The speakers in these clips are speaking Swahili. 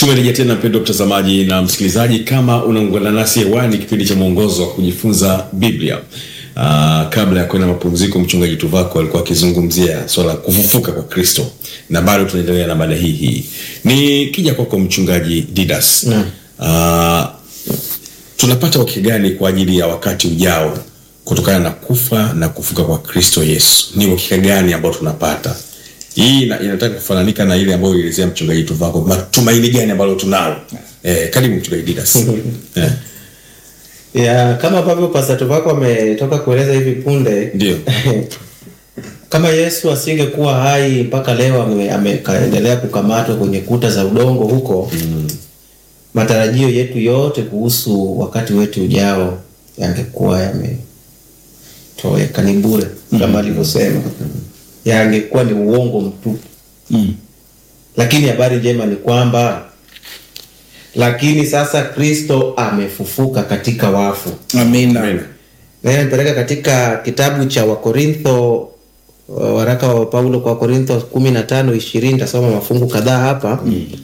Tumerejea tena mpendo mtazamaji na msikilizaji, kama unaungana nasi hewani, kipindi cha mwongozo wa kujifunza Biblia. Uh, kabla ya kwenda mapumziko, mchungaji Tuvako alikuwa akizungumzia swala la kufufuka kwa Kristo, na bado tunaendelea na mada hii hii. Nikija kwako mchungaji Didas, uh, tunapata wakati gani kwa ajili ya wakati ujao kutokana na kufa na kufuka kwa Kristo Yesu? Ni uhakika gani ambao tunapata? Hii ina- inataka kufananika na ile ambayo ilielezea mchungaji Tuvako, matumaini gani ambalo tunalo? Eh, karibu mchungaji Didas. eh, ya kama ambavyo Pastor wako ametoka kueleza hivi punde ndio kama Yesu asingekuwa hai mpaka leo ame- amekaendelea kukamatwa kwenye kuta za udongo huko matarajio yetu yote kuhusu wakati wetu ujao yangekuwa yametoweka, ni bure kama alivyosema, yangekuwa ni uongo mtupu. Lakini habari njema ni kwamba lakini sasa Kristo amefufuka katika wafu. Amina. Amen. Na nipeleka katika kitabu cha Wakorintho, uh, waraka wa Paulo kwa Wakorintho kumi na tano ishirini. Tasoma mafungu kadhaa hapa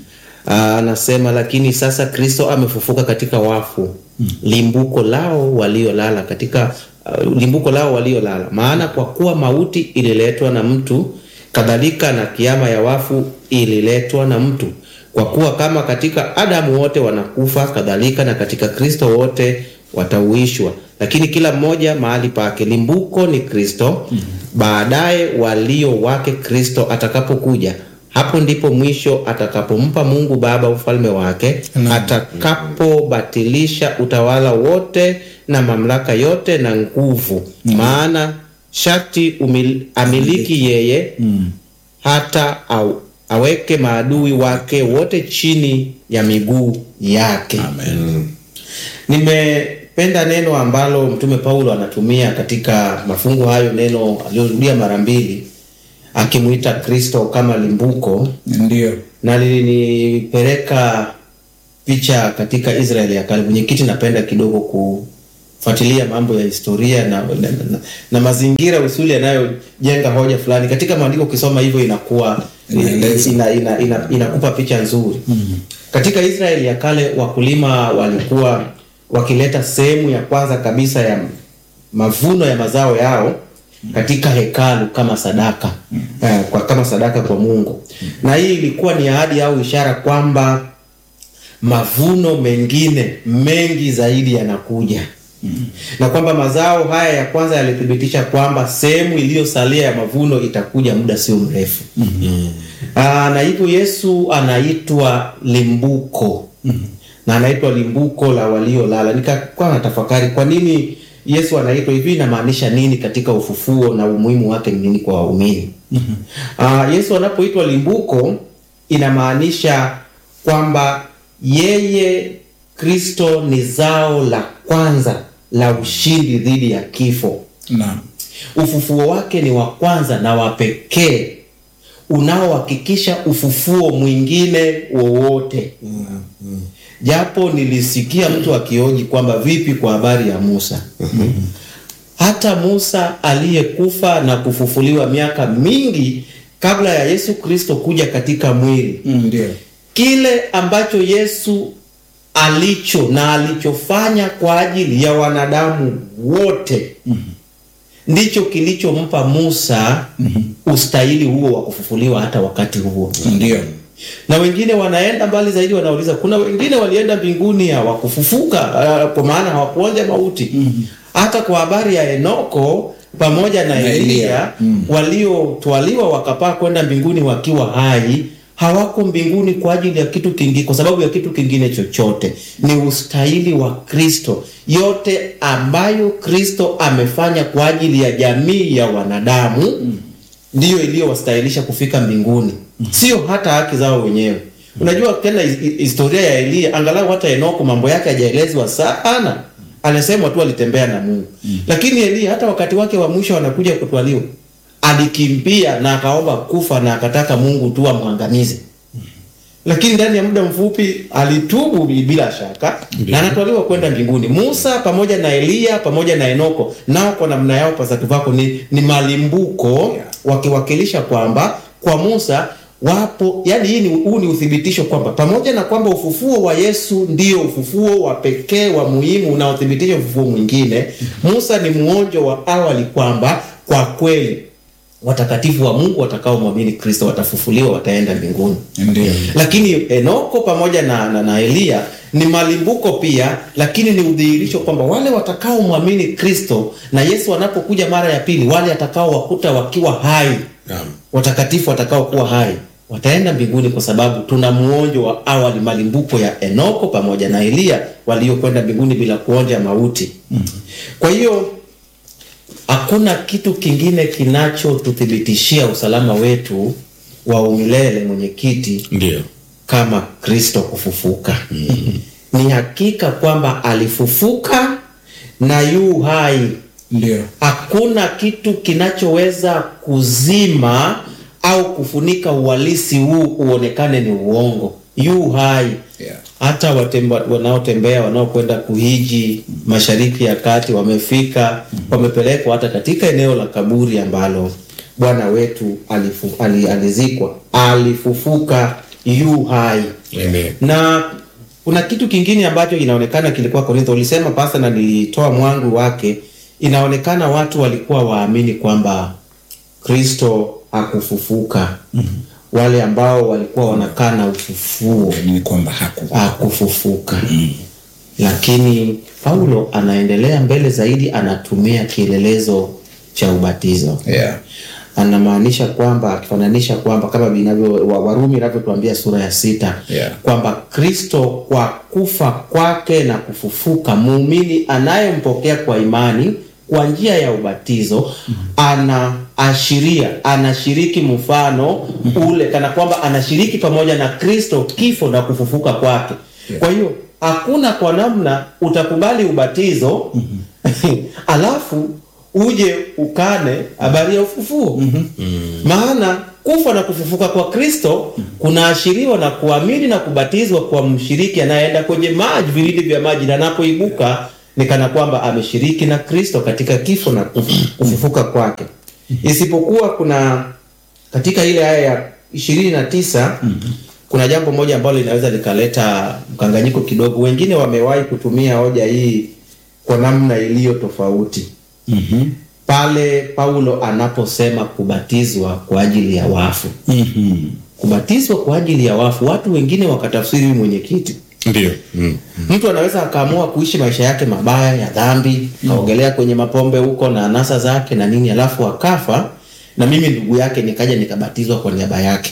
Ah, anasema lakini sasa Kristo amefufuka katika wafu, limbuko lao waliolala katika uh, limbuko lao waliolala. Maana kwa kuwa mauti ililetwa na mtu, kadhalika na kiama ya wafu ililetwa na mtu. Kwa kuwa kama katika Adamu wote wanakufa, kadhalika na katika Kristo wote watauishwa, lakini kila mmoja mahali pake. Limbuko ni Kristo, baadaye walio wake Kristo atakapokuja hapo ndipo mwisho atakapompa Mungu Baba ufalme wake, atakapobatilisha utawala wote na mamlaka yote na nguvu. Maana sharti umil, amiliki yeye hata au, aweke maadui wake wote chini ya miguu yake. Amen. Nimependa neno ambalo Mtume Paulo anatumia katika mafungu hayo, neno aliyorudia mara mbili akimwita Kristo kama limbuko, Ndio. na lilinipeleka picha katika Israeli ya kale. Mwenyekiti, napenda kidogo kufuatilia mambo ya historia na, na, na, na mazingira usuli yanayojenga hoja fulani katika maandiko. Ukisoma hivyo inakuwa Inaeleza. ina, ina, ina, inakupa picha nzuri katika Israeli ya kale wakulima walikuwa wakileta sehemu ya kwanza kabisa ya mavuno ya mazao yao katika hekalu kama sadaka eh, kwa kama sadaka kwa Mungu, na hii ilikuwa ni ahadi au ishara kwamba mavuno mengine mengi zaidi yanakuja na kwamba mazao haya ya kwanza yalithibitisha kwamba sehemu iliyosalia ya mavuno itakuja muda sio mrefu. Aa, na hivyo Yesu anaitwa limbuko na anaitwa limbuko la waliolala. Nikakuwa na tafakari kwa nini Yesu anaitwa hivi, inamaanisha nini katika ufufuo na umuhimu wake ni nini kwa waumini? Aa, Yesu anapoitwa limbuko inamaanisha kwamba yeye Kristo ni zao la kwanza la ushindi dhidi ya kifo. Naam. Ufufuo wake ni wa kwanza na wa pekee unaohakikisha ufufuo mwingine wowote. Japo nilisikia mtu akioji kwamba vipi kwa habari ya Musa. Hata Musa aliyekufa na kufufuliwa miaka mingi kabla ya Yesu Kristo kuja katika mwili Mm, Ndio. kile ambacho Yesu alicho na alichofanya kwa ajili ya wanadamu wote ndicho kilichompa Musa ustahili huo wa kufufuliwa hata wakati huo. Ndio. Na wengine wanaenda mbali zaidi, wanauliza kuna wengine walienda mbinguni hawakufufuka, uh, kwa maana hawakuonja mauti. Hata kwa habari ya Enoko pamoja na Na Eliya Eliya. waliotwaliwa wakapaa kwenda mbinguni wakiwa hai hawako mbinguni kwa ajili ya kitu kingine, kwa sababu ya kitu kingine chochote. Ni ustahili wa Kristo, yote ambayo Kristo amefanya kwa ajili ya jamii ya wanadamu ndiyo iliyowastahilisha kufika mbinguni, sio hata haki zao wenyewe. Unajua tena his- historia ya Eliya, angalau hata Enoko mambo yake hajaelezwa sana, anasemwa tu alitembea na Mungu. Lakini Eliya hata wakati wake wa mwisho anakuja kutwaliwa, alikimbia na akaomba kufa na akataka Mungu tu amwangamize lakini ndani ya muda mfupi alitubu bila shaka na anatwaliwa kwenda mbinguni. Musa pamoja na Eliya pamoja na Enoko nao kwa namna yao pasatu vako ni, ni malimbuko wakiwakilisha kwamba kwa Musa wapo yani hii ni, huu ni uthibitisho kwamba pamoja na kwamba ufufuo wa Yesu ndio ufufuo wa pekee wa muhimu unaothibitisha ufufuo mwingine, Musa ni muonjo wa awali kwamba kwa kweli watakatifu wa Mungu watakaomwamini Kristo watafufuliwa, wataenda mbinguni. Ndio. Lakini Enoko pamoja na, na, na Eliya ni malimbuko pia, lakini ni udhihirisho kwamba wale watakaomwamini Kristo na Yesu anapokuja mara ya pili, wale atakao wakuta wakiwa hai Naam. watakatifu watakaokuwa hai wataenda mbinguni, kwa sababu tuna muonjo wa awali, malimbuko ya Enoko pamoja na Eliya waliokwenda mbinguni bila kuonja mauti. Kwa hiyo hakuna kitu kingine kinachotuthibitishia usalama wetu wa umilele, mwenyekiti, Ndio. kama Kristo kufufuka. Ni hakika kwamba alifufuka na yu hai Ndio. hakuna kitu kinachoweza kuzima au kufunika uhalisi huu uonekane ni uongo. Yu hai. Yeah. Hata watemba, wanaotembea wanaokwenda kuhiji mashariki ya kati wamefika, wamepelekwa hata katika eneo la kaburi ambalo Bwana wetu alifu, ali, alizikwa, alifufuka, yu hai Amen. na kuna kitu kingine ambacho inaonekana kilikuwa Korintho. Ulisema pasa, na nilitoa mwangu wake. Inaonekana watu walikuwa waamini kwamba Kristo hakufufuka. Wale ambao walikuwa wanakaa na ufufuo Ni kwamba haku hakufufuka. Lakini Paulo anaendelea mbele zaidi, anatumia kielelezo cha ubatizo yeah. anamaanisha kwamba akifananisha kwamba kama vinavyo wa- Warumi inavyotuambia sura ya sita Yeah. kwamba Kristo kwa kufa kwake na kufufuka, muumini anayempokea kwa imani kwa njia ya ubatizo anaashiria, anashiriki mfano ule, kana kwamba anashiriki pamoja na Kristo kifo na kufufuka kwake. Kwa hiyo hakuna kwa namna utakubali ubatizo alafu uje ukane habari ya ufufuo maana kufa na kufufuka kwa Kristo kunaashiriwa na kuamini na kubatizwa kwa mshiriki anayeenda kwenye maji, vilindi vya maji, na anapoibuka ni kana kwamba ameshiriki na Kristo katika kifo na kufu- kufufuka kwake. Isipokuwa kuna katika ile aya ya ishirini na tisa kuna jambo moja ambalo linaweza likaleta mkanganyiko kidogo. Wengine wamewahi kutumia hoja hii kwa namna iliyo tofauti mm-hmm. pale Paulo anaposema kubatizwa kwa ajili ya wafu. Mm-hmm. Kubatizwa kwa ajili ya wafu, watu wengine wakatafsiri huyu mwenyekiti, Ndio. Mm. mtu anaweza akaamua kuishi maisha yake mabaya ya dhambi, kaogelea kwenye mapombe huko na anasa zake na nini, alafu akafa, na mimi ndugu yake nikaja nikabatizwa kwa niaba yake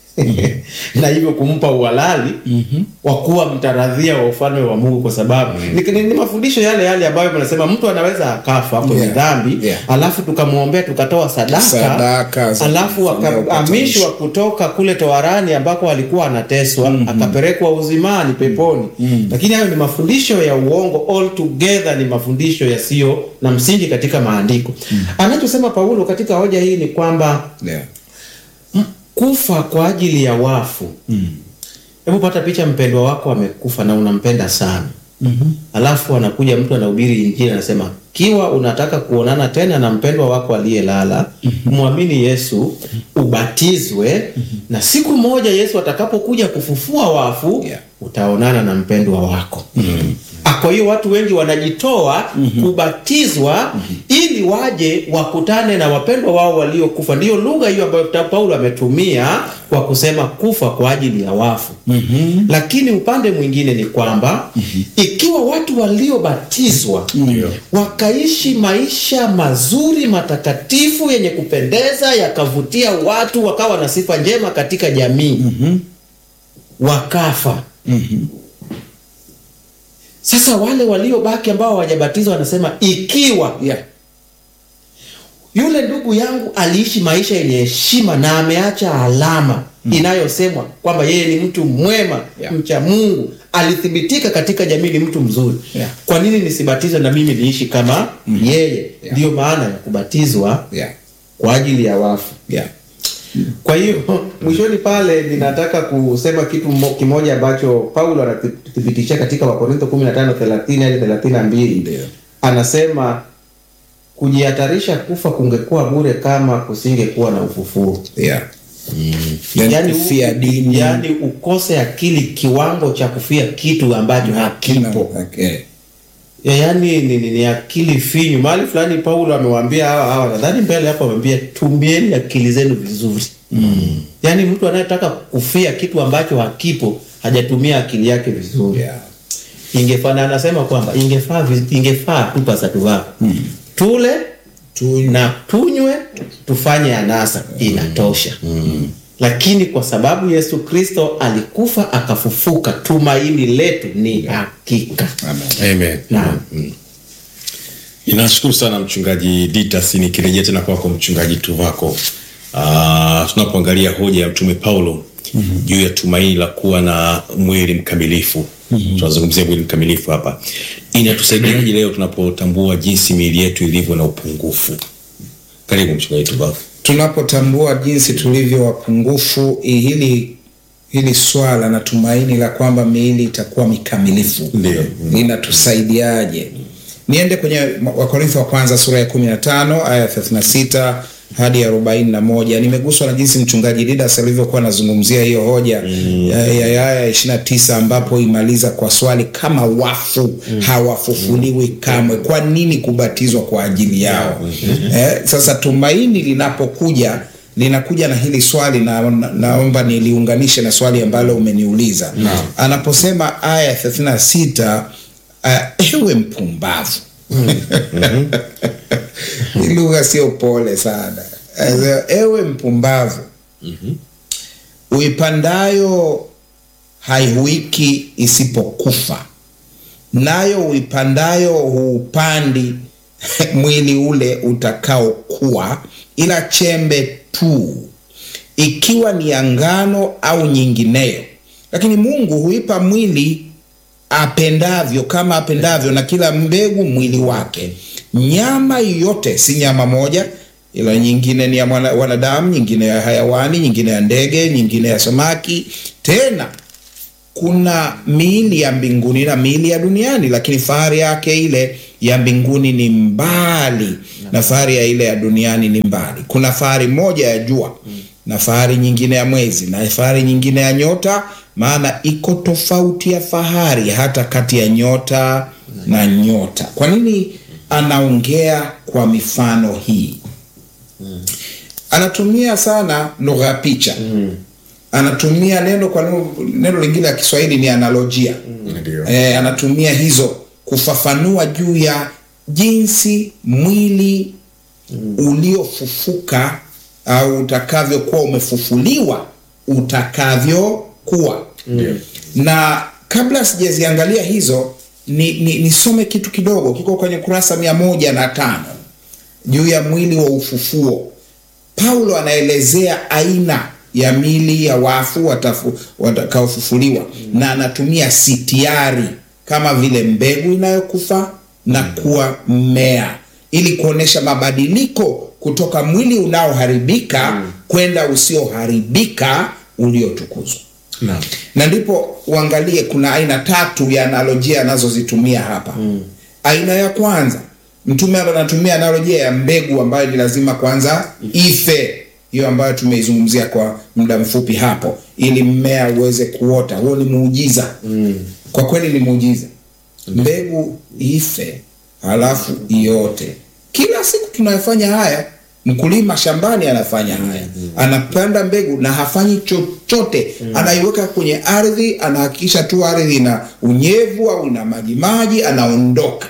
na hivyo kumpa uhalali wa kuwa mtaradhia wa ufalme wa Mungu, kwa sababu ni, ni, ni mafundisho yale yale ambayo mnasema mtu anaweza akafa kwenye Yeah. dhambi Yeah. alafu tukamwombea tukatoa sadaka, Sadaka za alafu kufanyia akahamishwa kutoka kule toharani ambako alikuwa anateswa akapelekwa uzimani peponi. Lakini hayo ni mafundisho ya uongo altogether, ni mafundisho yasiyo na msingi katika maandiko. Anachosema Paulo katika hoja hii ni kwamba yeah. kufa kwa ajili ya wafu. Hebu pata picha, mpendwa wako amekufa na unampenda sana alafu anakuja mtu anahubiri Injili anasema, kiwa unataka kuonana tena na mpendwa wako aliyelala, mwamini Yesu, ubatizwe, na siku moja Yesu atakapokuja kufufua wafu Yeah. utaonana na mpendwa wako. Ah, Kwa hiyo watu wengi wanajitoa kubatizwa ili waje wakutane na wapendwa wao waliokufa. Ndiyo lugha hiyo ambayo ta- Paulo ametumia kwa kusema kufa kwa ajili ya wafu. Lakini upande mwingine ni kwamba ikiwa watu waliobatizwa wakaishi maisha mazuri matakatifu yenye kupendeza yakavutia watu wakawa na sifa njema katika jamii wakafa sasa wale waliobaki ambao hawajabatizwa wanasema ikiwa Yeah. yule ndugu yangu aliishi maisha yenye heshima na ameacha alama inayosemwa kwamba yeye ni mtu mwema Yeah. mcha Mungu, alithibitika katika jamii ni mtu mzuri. Yeah. Kwa nini nisibatizwe na mimi niishi kama yeye? Yeah. Ndiyo maana ya kubatizwa Yeah. kwa ajili ya wafu. Yeah. Kwa hiyo mwishoni pale ninataka kusema kitu mo- kimoja ambacho Paulo anathibitisha katika Wakorintho 15:30 hadi 32. Ndio. Anasema kujihatarisha kufa kungekuwa bure kama kusingekuwa na ufufuo. Yeah. Yani Yaani kufia u- dini. yaani ukose akili kiwango cha kufia kitu ambacho hakipo Okay. Ya, yaani ni, ni, ni akili finyu. Mahali fulani Paulo amewaambia hawa hawa, nadhani mbele hapo amewambia tumieni akili zenu vizuri. mm. Yaani mtu anayetaka kufia kitu ambacho hakipo hajatumia akili yake vizuri. Yeah. Ingefaa na anasema kwamba ingefaa viz- ingefaa tu pasatu wako tule Tu- na tunywe tufanye anasa inatosha. Lakini kwa sababu Yesu Kristo alikufa akafufuka, tumaini letu ni hakika. Amen. Amen. Naam. Ninashukuru sana mchungaji Ditas, nikirejea tena kwako mchungaji Tuvako. Uh, tunapoangalia hoja ya mtume Paulo juu ya tumaini la kuwa na mwili mkamilifu tunazungumzia mwili mkamilifu hapa, inatusaidiaje leo tunapotambua jinsi miili yetu ilivyo na upungufu? Karibu mchungaji Tuvako. tunapotambua jinsi tulivyo wapungufu i- hili hili swala na tumaini la kwamba miili itakuwa mikamilifu Ndio. linatusaidiaje niende kwenye wakorintho wa kwanza sura ya 15 aya 36 hadi arobaini na moja nimeguswa na jinsi mchungaji didas alivyokuwa anazungumzia hiyo hoja mm. ya ya- ya- ya ishiri na tisa ambapo imaliza kwa swali kama wafu mm. hawafufuliwi kamwe kwa nini kubatizwa kwa ajili yao mm-hmm. eh, sasa tumaini linapokuja linakuja na hili swali na, na, naomba niliunganishe na swali ambalo umeniuliza Naam. anaposema aya 36 uh, ewe mpumbavu hii lugha sio pole sana Asa, ewe mpumbavu uipandayo haihuiki isipokufa nayo uipandayo huupandi mwili ule utakaokuwa ila chembe tu ikiwa ni ya ngano au nyingineyo lakini mungu huipa mwili apendavyo kama apendavyo na kila mbegu mwili wake nyama yote si nyama moja ila nyingine ni ya mwana- wanadamu nyingine ya hayawani nyingine ya ndege nyingine ya samaki tena kuna miili ya mbinguni na miili ya duniani lakini fahari yake ile ya mbinguni ni mbali na fahari ya ile ya duniani ni mbali kuna fahari moja ya jua na fahari nyingine ya mwezi na fahari nyingine ya nyota maana iko tofauti ya fahari hata kati ya nyota na nyota kwa nini anaongea kwa mifano hii anatumia sana lugha ya picha anatumia neno kwa neno, neno lingine la kiswahili ni analojia Ndio. e, anatumia hizo kufafanua juu ya jinsi mwili uliofufuka au utakavyokuwa umefufuliwa utakavyokuwa Ndio. na kabla sijaziangalia hizo ni, ni, nisome kitu kidogo kiko kwenye kurasa mia moja na tano juu ya mwili wa ufufuo paulo anaelezea aina ya mili ya wafu watafu- watakaofufuliwa na anatumia sitiari kama vile mbegu inayokufa na kuwa mmea ili kuonyesha mabadiliko kutoka mwili unaoharibika kwenda usioharibika uliotukuzwa Naam. na ndipo uangalie kuna aina tatu ya analojia anazozitumia hapa mm. aina ya kwanza mtume anatumia analojia ya mbegu ambayo ni lazima kwanza ife hiyo ambayo tumeizungumzia kwa muda mfupi hapo ili mmea uweze kuota huo ni muujiza mm. kwa kweli ni muujiza mbegu ife halafu iote kila siku tunayofanya haya mkulima shambani anafanya haya anapanda mbegu na hafanyi chochote anaiweka kwenye ardhi anahakikisha tu ardhi ina unyevu au ina majimaji anaondoka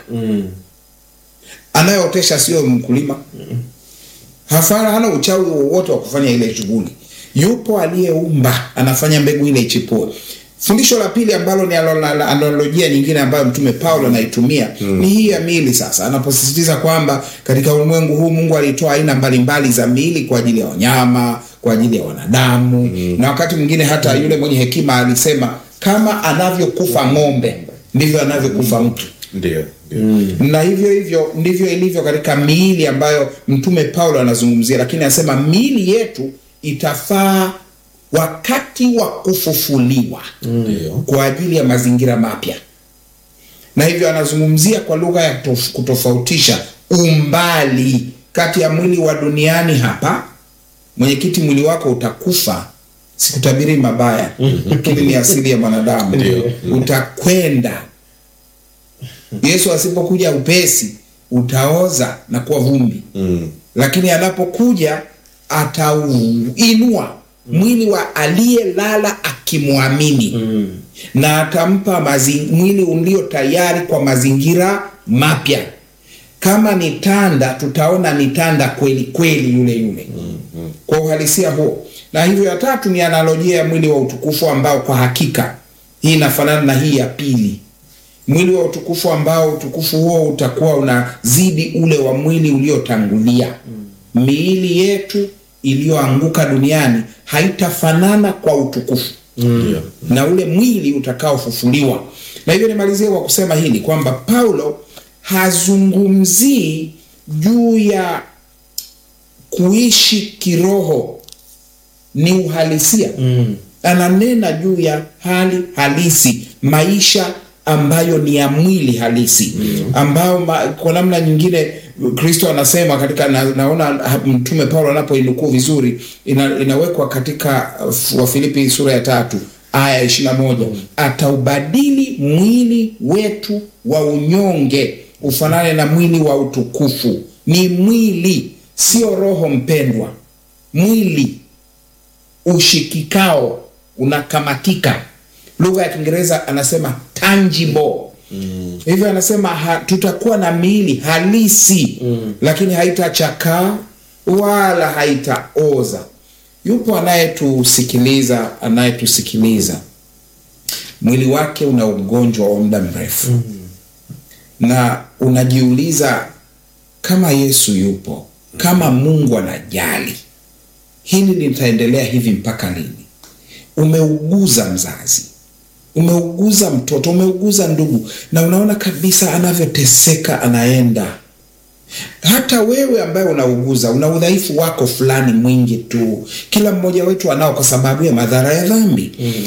anayeotesha sio mkulima hafana hana uchawi wowote wa kufanya ile shughuli yupo aliyeumba anafanya mbegu ile ichipue fundisho la pili ambalo ni alo- la- la- analojia nyingine ambayo mtume paulo anaitumia mm. ni hii ya miili sasa anaposisitiza kwamba katika ulimwengu huu mungu alitoa aina mbalimbali za miili kwa ajili ya wanyama kwa ajili ya wanadamu mm. na wakati mwingine hata yule mwenye hekima alisema kama anavyokufa ng'ombe ndivyo anavyokufa mtu Ndio. Ndio. na hivyo hivyo ndivyo ilivyo katika miili ambayo mtume paulo anazungumzia lakini anasema miili yetu itafaa wakati wa kufufuliwa Ndio. kwa ajili ya mazingira mapya na hivyo anazungumzia kwa lugha ya tof- kutofautisha umbali kati ya mwili wa duniani hapa mwenyekiti mwili wako utakufa sikutabiri mabaya lakini ni asili ya mwanadamu Ndio. utakwenda yesu asipokuja upesi utaoza na kuwa vumbi Mm. lakini anapokuja atauinua mwili wa aliyelala akimwamini Mm. na atampa mazi, mwili ulio tayari kwa mazingira mapya kama ni tanda tutaona ni tanda kweli kweli yule yule kwa uhalisia huo na hivyo ya tatu ni analojia ya mwili wa utukufu ambao kwa hakika hii inafanana na hii ya pili mwili wa utukufu ambao utukufu huo utakuwa unazidi ule wa mwili uliotangulia miili yetu iliyoanguka duniani haitafanana kwa utukufu Ndio. na ule mwili utakaofufuliwa na hivyo nimalizie kwa kusema hili kwamba paulo hazungumzii juu ya kuishi kiroho ni uhalisia Mm. ananena juu ya hali halisi maisha ambayo ni ya mwili halisi ambao ma, kwa namna nyingine kristo anasema katika na, naona ha- mtume paulo anapoinukuu vizuri ina, inawekwa katika uh, wafilipi sura ya tatu aya ishirina moja ataubadili mwili wetu wa unyonge ufanane na mwili wa utukufu ni mwili sio roho mpendwa mwili ushikikao unakamatika lugha ya kiingereza anasema tangible mm. hivyo anasema ha, tutakuwa na miili halisi mm. lakini haitachakaa wala haitaoza yupo anayetusikiliza anayetusikiliza mwili wake una ugonjwa wa muda mrefu mm. na unajiuliza kama yesu yupo kama mungu anajali hili litaendelea hivi mpaka lini umeuguza mzazi umeuguza mtoto umeuguza ndugu na unaona kabisa anavyoteseka anaenda hata wewe ambaye unauguza una udhaifu wako fulani mwingi tu kila mmoja wetu anao kwa sababu ya madhara ya dhambi mm.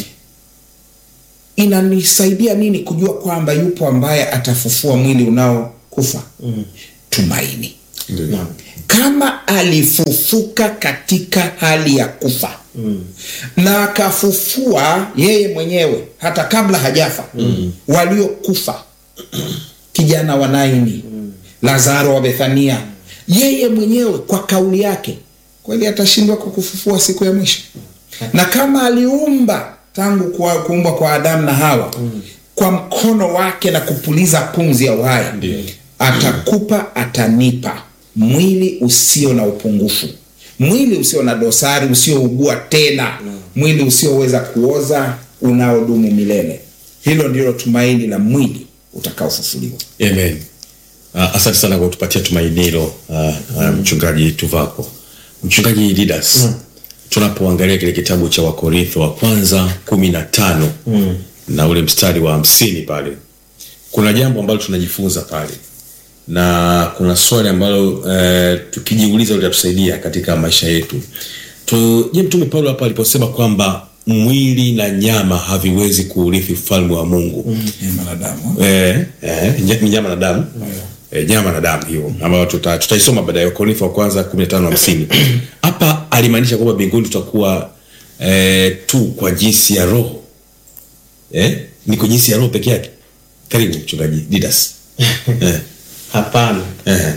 inanisaidia nini kujua kwamba yupo ambaye atafufua mwili unaokufa mm. tumaini Ndio. kama alifufuka katika hali ya kufa mm. na akafufua yeye mwenyewe hata kabla hajafa mm. waliokufa kijana wa naini mm. lazaro wa bethania yeye mwenyewe kwa kauli yake kweli atashindwa kukufufua siku ya mwisho na kama aliumba tangu kwa, kuumbwa kwa adamu na hawa mm. kwa mkono wake na kupuliza pumzi ya uhai Ndio. atakupa atanipa mwili usio na upungufu mwili usio na dosari usiougua tena mwili usioweza kuoza unaodumu milele hilo ndilo tumaini la mwili utakaofufuliwa Amen. Uh, asante sana kwa kutupatia tumaini hilo uh, uh, mchungaji Tuvako. Mchungaji Didas, mm. tunapoangalia kile kitabu cha Wakorintho wa kwanza kumi na tano mm. na ule mstari wa hamsini pale, kuna jambo ambalo tunajifunza pale na kuna swali ambalo uh, tukijiuliza litatusaidia katika maisha yetu. Tu, je, mtume Paulo hapa aliposema kwamba mwili na nyama haviwezi kuurithi ufalme wa Mungu mm. mwanadamu Eh, eh, nya- ni nyama na damu eh, nyama na damu hiyo ambayo tuta, tutaisoma baadaye Wakorintho wa kwanza 15 hamsini. Hapa alimaanisha kwamba mbinguni tutakuwa eh, tu kwa jinsi ya roho eh, ni kwa jinsi ya roho peke yake. Karibu mchungaji Didas. eh, hapana eh,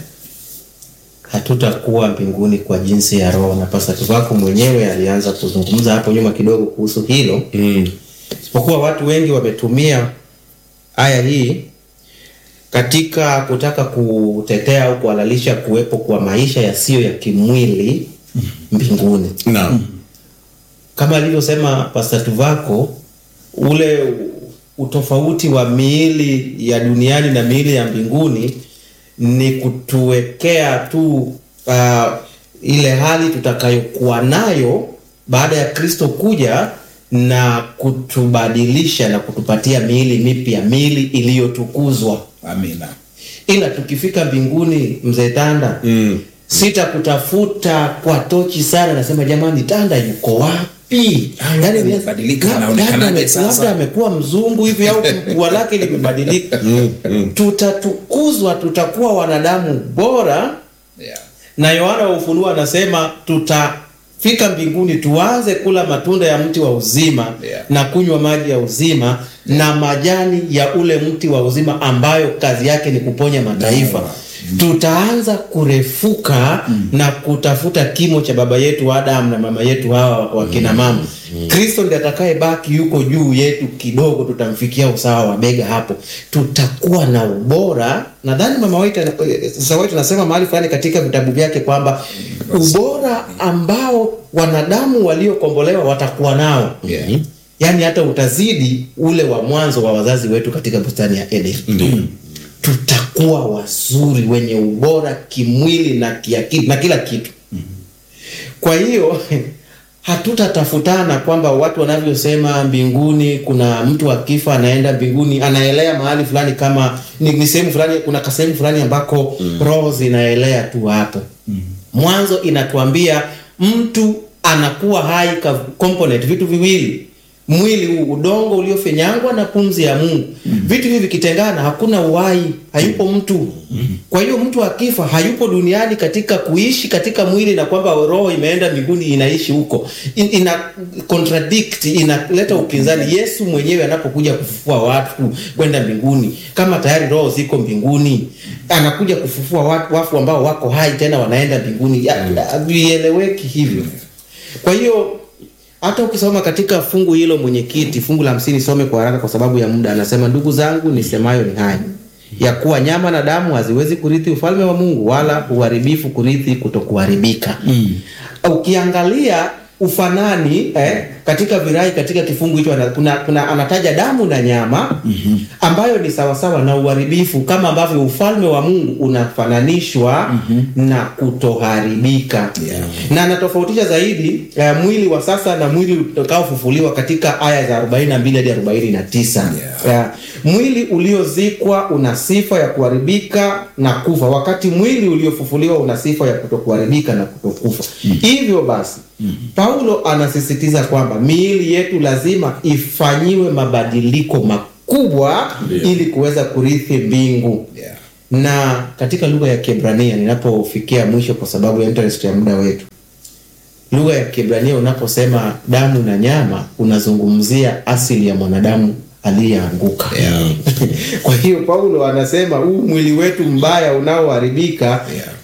hatutakuwa mbinguni kwa jinsi ya roho na pasatu wako mwenyewe alianza kuzungumza hapo nyuma kidogo kuhusu hilo mm, isipokuwa watu wengi wametumia aya hii katika kutaka kutetea au kuhalalisha kuwepo kwa maisha yasiyo ya kimwili mbinguni naam kama alivyosema Pastor Tuvako, ule utofauti wa miili ya duniani na miili ya mbinguni ni kutuwekea tu uh, ile hali tutakayokuwa nayo baada ya Kristo kuja na kutubadilisha na kutupatia miili mipya, miili iliyotukuzwa. amina Ila tukifika mbinguni, mzee Tanda, mm, sitakutafuta kwa tochi sana, nasema jamani, Tanda yuko wapi? Ah, Yaani, amebadilika, labda- anaonekanaje labda ame- sasa? labda amekuwa mzungu hivi au pua lake limebadilika. Tutatukuzwa, tutakuwa wanadamu bora, yeah. na Yohana wa Ufunuo anasema fika mbinguni tuanze kula matunda ya mti wa uzima Yeah. na kunywa maji ya uzima na majani ya ule mti wa uzima ambayo kazi yake ni kuponya mataifa tutaanza kurefuka na kutafuta kimo cha baba yetu Adam na mama yetu hawa wakina mama. Kristo ndiye atakayebaki yuko juu yetu kidogo, tutamfikia usawa wa bega hapo, tutakuwa na ubora. Nadhani mama White ana- eh, sasa White anasema mahali fulani katika vitabu vyake kwamba ubora ambao wanadamu waliokombolewa watakuwa nao Yeah. yaani hata utazidi ule wa mwanzo wa wazazi wetu katika bustani ya Eden Ndio. tutakuwa wazuri wenye ubora kimwili na kiakili na kila kitu. Kwa hiyo hatutatafutana kwamba watu wanavyosema mbinguni kuna mtu akifa anaenda mbinguni anaelea mahali fulani kama ni, ni sehemu fulani kuna kasehemu fulani ambako roho zinaelea tu hapo. Mwanzo inatuambia mtu anakuwa hai ka component vitu viwili mwili huu udongo uliofinyangwa na pumzi ya Mungu. Vitu hivi vikitengana, hakuna uhai, hayupo mtu. Kwa hiyo mtu akifa hayupo duniani katika kuishi katika mwili na kwamba roho imeenda mbinguni inaishi huko. In, ina contradict, inaleta upinzani. Yesu mwenyewe anapokuja kufufua watu kwenda mbinguni, kama tayari roho ziko mbinguni, anakuja kufufua watu wafu ambao wako hai tena wanaenda mbinguni. Ya- Havieleweki hivyo. Kwa hiyo hata ukisoma katika fungu hilo mwenyekiti, fungu la hamsini, some kwa haraka kwa sababu ya muda. Anasema, ndugu zangu, nisemayo ni haya ya kuwa nyama na damu haziwezi kurithi ufalme wa Mungu, wala uharibifu kurithi kutokuharibika. Ukiangalia ufanani eh, katika virai katika kifungu hicho ana- kuna, kuna anataja damu na nyama ambayo ni sawasawa na uharibifu, kama ambavyo ufalme wa Mungu unafananishwa na kutoharibika Yeah. na anatofautisha zaidi eh, mwili wa sasa na mwili utakaofufuliwa katika aya za 42 hadi 49. Yeah. Eh, mwili uliozikwa una sifa ya kuharibika na kufa, wakati mwili uliofufuliwa una sifa ya kutokuharibika na kutokufa. Hivyo basi Paulo anasisitiza kwamba miili yetu lazima ifanyiwe mabadiliko makubwa Ndio. ili kuweza kurithi mbingu Yeah. na katika lugha ya Kiebrania ninapofikia mwisho kwa sababu ya interest ya muda wetu, lugha ya Kiebrania unaposema damu na nyama unazungumzia asili ya mwanadamu aliyeanguka. Yeah. Kwa hiyo Paulo anasema huu mwili wetu mbaya unaoharibika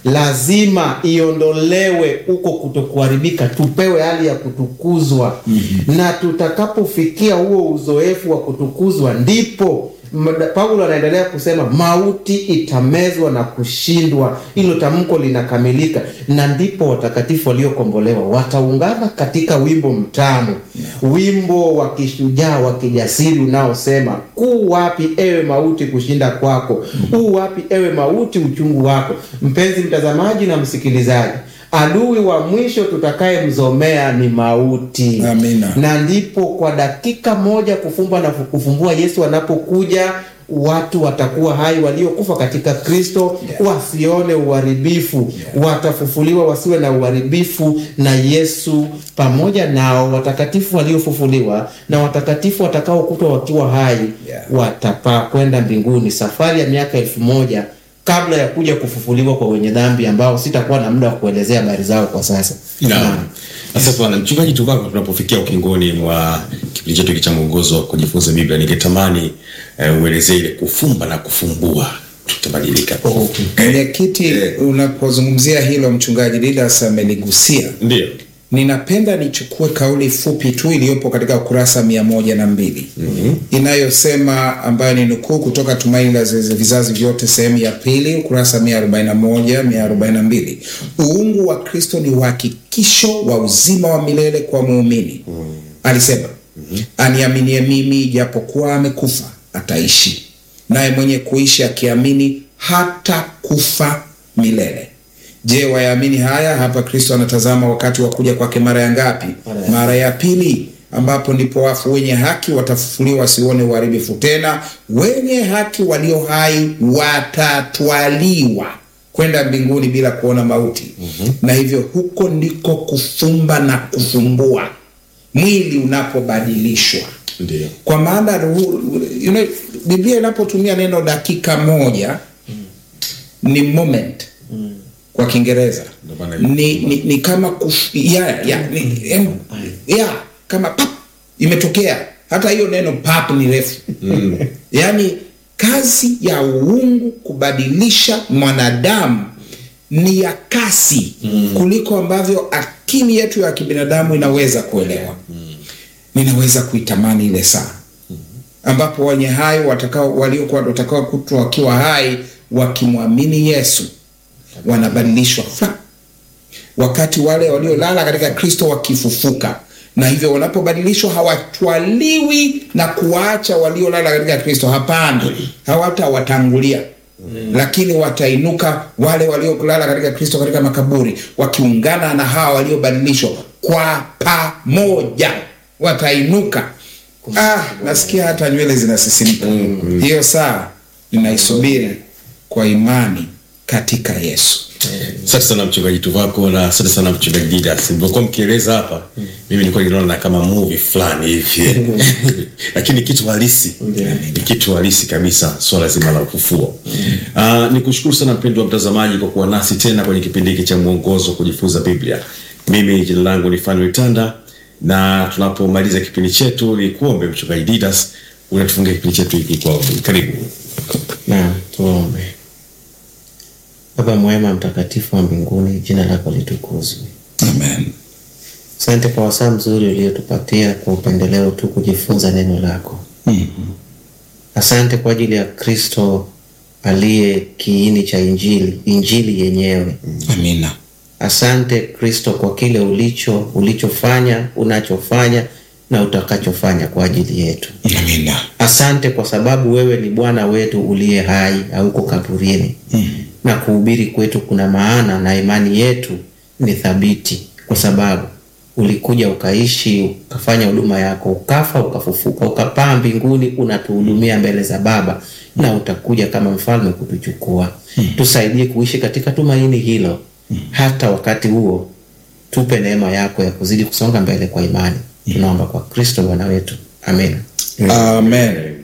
lazima iondolewe huko kutokuharibika, tupewe hali ya kutukuzwa na tutakapofikia huo uzoefu wa kutukuzwa ndipo Mda- Paulo anaendelea kusema mauti itamezwa na kushindwa. Hilo tamko linakamilika, na ndipo watakatifu waliokombolewa wataungana katika wimbo mtamu, wimbo wa kishujaa wa kijasiri unaosema kuu wapi ewe mauti kushinda kwako, huu wapi ewe mauti uchungu wako. Mpenzi mtazamaji na msikilizaji, adui wa mwisho tutakayemzomea ni mauti Amina. na ndipo kwa dakika moja kufumba na kufumbua Yesu anapokuja watu watakuwa hai waliokufa katika Kristo wasione uharibifu watafufuliwa wasiwe na uharibifu na Yesu pamoja nao watakatifu waliofufuliwa na watakatifu watakaokutwa wakiwa hai Yeah. watapaa kwenda mbinguni safari ya miaka elfu moja kabla ya kuja kufufuliwa kwa wenye dhambi ambao sitakuwa na muda wa kuelezea habari zao kwa sasa Naam. Sasa bwana mchungaji Tuvako, tunapofikia ukingoni mwa kipindi chetu hiki cha mwongozo wa kujifunza Biblia, ningetamani uh, uelezee ile kufumba na kufumbua, tutabadilika. Mwenyekiti, unapozungumzia hilo mchungaji Didas ameligusia. Ndio. Ninapenda nichukue kauli fupi tu iliyopo katika ukurasa mia moja na mbili inayosema ambayo ni nukuu kutoka Tumaini la Vizazi Vizazi Vyote sehemu ya pili ukurasa mia arobaini na moja mia arobaini na mbili uungu wa Kristo ni uhakikisho wa uzima wa milele kwa muumini. Alisema aniaminie mimi, ijapokuwa amekufa ataishi, naye mwenye kuishi akiamini hata kufa milele. Je, wayaamini haya? Hapa Kristo anatazama wakati wa kuja kwake mara ya ngapi? Mara ya- Mara ya pili, ambapo ndipo wafu wenye haki watafufuliwa wasione uharibifu tena, wenye haki walio hai watatwaliwa kwenda mbinguni bila kuona mauti. Na hivyo huko ndiko kufumba na kufumbua, mwili unapobadilishwa Ndio. kwa maana ru- you know, Biblia inapotumia neno dakika moja ni moment kwa kiingereza Ndio maana ni, ni, ni kama kuf, ya, ya, ni, em, ya, kama pap imetokea hata hiyo neno pap ni refu mm. yaani kazi ya uungu kubadilisha mwanadamu ni ya kasi mm. kuliko ambavyo akili yetu ya kibinadamu inaweza kuelewa mm. ninaweza kuitamani ile saa ambapo wenye hai watakao waliokuwa watakao kutwa wakiwa hai wakimwamini Yesu wanabadilishwa fa wakati wale waliolala katika Kristo wakifufuka, na hivyo wanapobadilishwa hawatwaliwi na kuwaacha waliolala katika Kristo. Hapana, hawatawatangulia lakini watainuka wale waliolala katika Kristo katika makaburi, wakiungana na hawa waliobadilishwa kwa pamoja, watainuka. Ah, nasikia hata nywele zinasisimka. Hiyo saa ninaisubiri kwa imani katika Yesu. Asante sana mchungaji Tuvako na asante sana mchungaji Didas. Nilivyokuwa mkieleza hapa, mimi nilikuwa ninaona kama movie fulani hivi, lakini kitu halisi ni kitu halisi kabisa, swala zima la ufufuo. Uh, ni kushukuru sana mpendwa wa mtazamaji kwa kuwa nasi tena kwenye kipindi hiki cha mwongozo wa kujifunza Biblia. Mimi jina langu ni Fanuel Tanda, na tunapomaliza kipindi chetu ni kuombe mchungaji Didas unatufungia kipindi chetu hiki kwa ombi. Karibu. na tuombe. Baba mwema, mtakatifu wa mbinguni, jina lako litukuzwe. Amen. Asante kwa wasaa mzuri uliotupatia kwa upendeleo tu kujifunza neno lako. Asante kwa ajili ya Kristo aliye kiini cha Injili, Injili yenyewe. Amina. Asante Kristo kwa kile ulicho ulichofanya, unachofanya na utakachofanya kwa ajili yetu. Amina. Asante kwa sababu wewe ni Bwana wetu uliye hai, hauko kaburini na kuhubiri kwetu kuna maana, na imani yetu ni thabiti, kwa sababu ulikuja ukaishi, ukafanya huduma yako, ukafa, ukafufuka, ukapaa mbinguni, unatuhudumia mbele za Baba na utakuja kama mfalme kutuchukua. Tusaidie kuishi katika tumaini hilo, hata wakati huo tupe neema yako ya kuzidi kusonga mbele kwa imani. Tunaomba kwa Kristo Bwana wetu, amen. Amen.